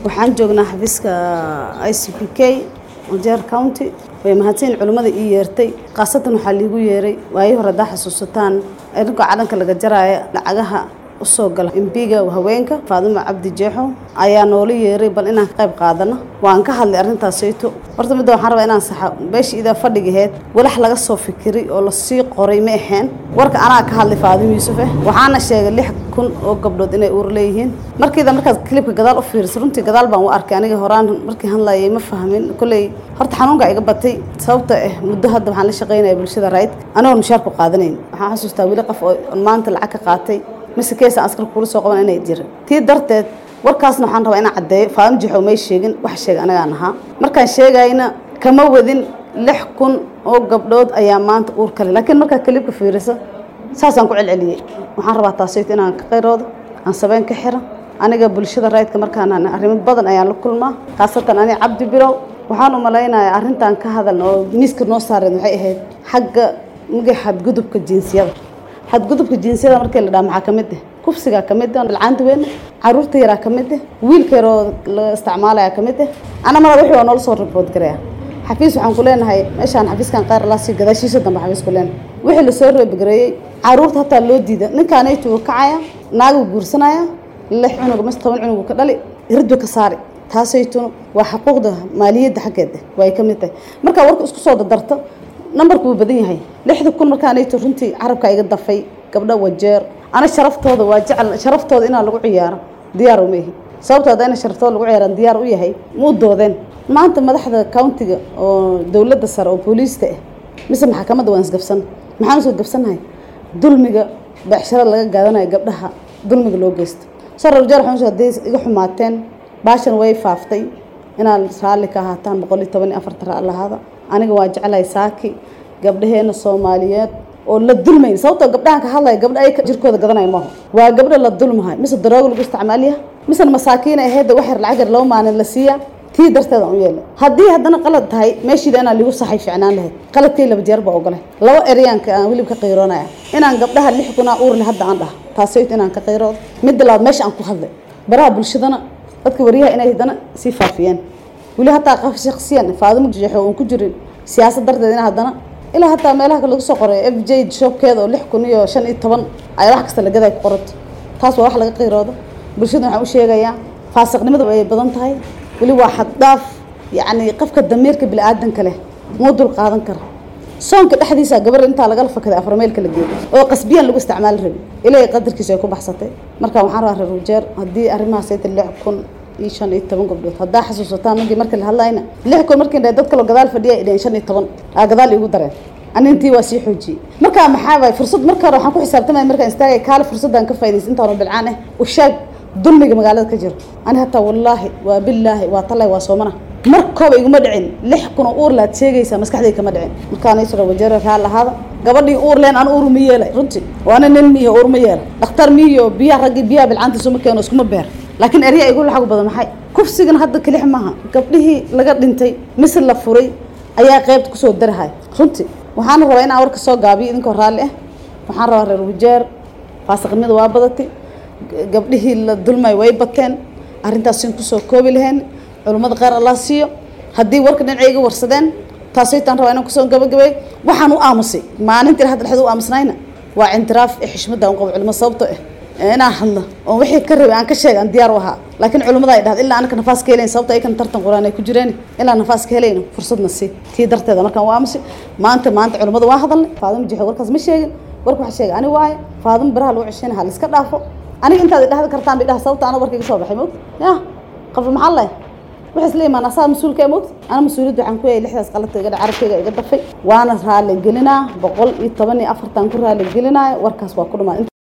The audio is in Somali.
waxaan joognaa xafiiska i c p k wajeer county way mahadsan culimmada ii yeertay khaasatan waxaa liigu yeeray waayii hore haddaa xasuusataan idinkoo calanka laga jaraya lacagaha usoo gala embiga haweenka faadimo cabdi jeexo ayaa noola yeeray bal inaan ka qayb qaadano waan ka hadlay arrintaasayto horta midda waxaan rabaa inaan saxa beesha idaa fadhigaheed walax laga soo fikiray oo lasii qoray ma aheen warka anaa ka hadlay faadimo yuusuf eh waxaana sheegay lix kun oo gabdhood inay uur leeyihiin markiida markaad kilibka gadaal u fiiriso runtii gadaal baan u arkay aniga horaan markii hadlayay ma fahmin kolley horta xanuunka iga batay sababta ah muddo hadda waxaan la shaqaynaya bulshada rayd anagoon mushaarku qaadanayn waxaan xasuustaa weli qof oo maanta lacag ka qaatay mise keesa askar kula soo qaban inay jirin tii darteed warkaasna waxaan rabaa inaan caddeeyo faadimo jixow may sheegin wax sheega anagaan ahaa markaan sheegayna kama wadin lix kun oo gabdhood ayaa maanta uur kale laakiin markaad kalibka fiiriso saasaan ku celceliyey waxaan rabaa taasayto inaan ka qayroodo aan sabeen ka xira aniga bulshada raydka markaan arrimo badan ayaan la kulmaa khaasatan aniga cabdi bilow waxaan u malaynayaa arrintan ka hadalna oo miiska noo saareed waxay ahayd xagga mugay xadgudubka jinsiyada xadgudubka jinsiyada markii la dhaha maxaa ka mid ah kufsigaa ka mid ah lacanta weyn caruurta yaraa ka mid ah wiilka yaroo la isticmaalaya ka mid ah ana marad wixii waa noola soo ribood garaya xafiis waxaan ku leenahay meeshaan xafiiskan qaar laa sii gadaashiisa dambe xafiis ku leenahay wixii lasoo reebgareeyey caruurta hataa loo diida ninkaanaytu wuu kacaya naaguu guursanaya lix cunug mise toban cunug ka dhali iridba ka saari taasaytuna waa xuquuqda maaliyadda xaggeeda way ka mid tahay markaa warka isku soo dadarto nambarku wuu badan yahay lixda kun markaanayto runtii carabka iga dafay gabdho wajeer ana sharaftooda waa jecel sharaftooda inaan lagu ciyaaro diyaar uma ihi sababtoo hadda ina sharaftooda lagu ciyaaran diyaar u yahay muu doodeen maanta madaxda countiga oo dowladda sare oo booliista ah mise maxkamadda waan isgabsan maxaan usoo gabsanahay dulmiga beecsharo laga gaadanayo gabdhaha dulmiga loo geysto sar wajeer waxaan hadday iga xumaateen baashan way faaftay inaan raalli ka ahaataan boqol iyo toban iyo afarta raalli ahaada aniga waa jeclahay saaki gabdhaheena soomaaliyeed oo la dulmayn sababtoo gabdhahan ka hadlaya gabdha ay jirkooda gadanaya maaho waa gabdho la dulmahay mise daroogo lagu isticmaaliya mise masaakiina aheedda wax yar lacag yar laba maalin la siiya tii darteed aan u yeelay haddii haddana qalad tahay meeshiida inaan ligu saxay ficnaan lahayd qaladkay laba jeer baa ogolay laba eryaanka aan wilib ka qayroonaya inaan gabdhaha lix kunaa uurle hadda aan dhaha taasayto inaan ka qayroodo midda labaad meesha aan ku hadlay baraha bulshadana dadka waryaha inay haddana sii faafiyeen weli hataa qof shaksiyan faadimo jeexo oon ku jirin siyaasad darteed in haddana ilaa hataa meelaha lagu soo qoray f j shopkeeda oo lix kun iyo shan iyo toban ay wax kasta lagaday ku qorato taas waa wax laga qayroodo bulshada waxaan u sheegayaa faasiqnimada ay badan tahay weli waa xaddhaaf yacni qofka damiirka bini-aadanka leh muu dul qaadan kara soonka dhexdiisa gabar intaa lagala fakaday afarmeelka la geeyo oo qasbiyan lagu isticmaali rabi ilaahay qadarkiisa ay ku baxsatay marka waxaan rabaa reer wajeer haddii arrimahaas ayta lix kun iyo shan iyo toban gabdhood haddaa xasuusataan markii markii la hadlayna lix kun markii dhahay dad kaloo gadaal fadhiya ay dhaheen shan iyo toban aa gadaal iigu dareen anintii waa sii xoojiyey markaa maxaa waay fursad marka hore waxaan ku xisaabtamaya markaan istaagay kaale fursaddan ka faa'iidaysa intaanu bilcaan ah u sheeg dulmiga magaalada ka jiro ani hataa wallaahi waa billaahi waa tallay waa soomana markooba iguma dhicin lix kun oo uur laad sheegaysaa maskaxdayda kama dhicin markaan isra wajeera raal lahaada gabadhii uur leen aan uur ma yeelay runtii waana nin miyo uur ma yeela dhakhtar miyo biyaha raggii biyaha bilcaanta isuma keeno iskuma beer laakiin erya igu laxagu badan maxay kufsigan hadda kelix maaha gabdhihii laga dhintay mise la furay ayaa qeybta kusoo darahay runtii waxaana rabaa inaan warka soo gaabiyo idinkoo raalli ah waxaan rabaa reer wajeer faasiqnimada waa badatay gabdhihii la dulmay way bateen arrintaasiin kusoo koobi lahayn culummada qaar allah siiyo haddii warka dhinacay iga warsadeen taasaytaan rabaa inaan kusoo gabagabay waxaan u aamusay maalintii hadda dhexda u aamusnayna waa cintiraaf ee xishmadda aan qabo culimo sababto ah inaan hadlo oo wixii ka rabay aan ka sheega aan diyaar u ahaa laakiin culimmada ay dhahda ilaa anaka nafaas ka helayn sababta aykan tartan quraan ay ku jireen ilaa nafaas ka helayno fursadna sii tii darteeda markaan u aamusay maanta maanta culimmada waa hadalnay faadimo jixo warkaas ma sheegin warka waxa sheega ani waaye faadimo baraha lagu ceshayna ha la iska dhaafo aniga intaad idhahda kartaan bay dhaha sababta ana warka iga soo baxay moogta ya qof maxaa leh waxay isla imaan asaa mas-uulka moogta ana mas-uuliyadda waxaan ku yahay lixdaas qaladka iga carabkayga iga dafay waana raali gelinaa boqol iyo toban iyo afartan ku raali gelinaayo warkaas waa ku dhamaa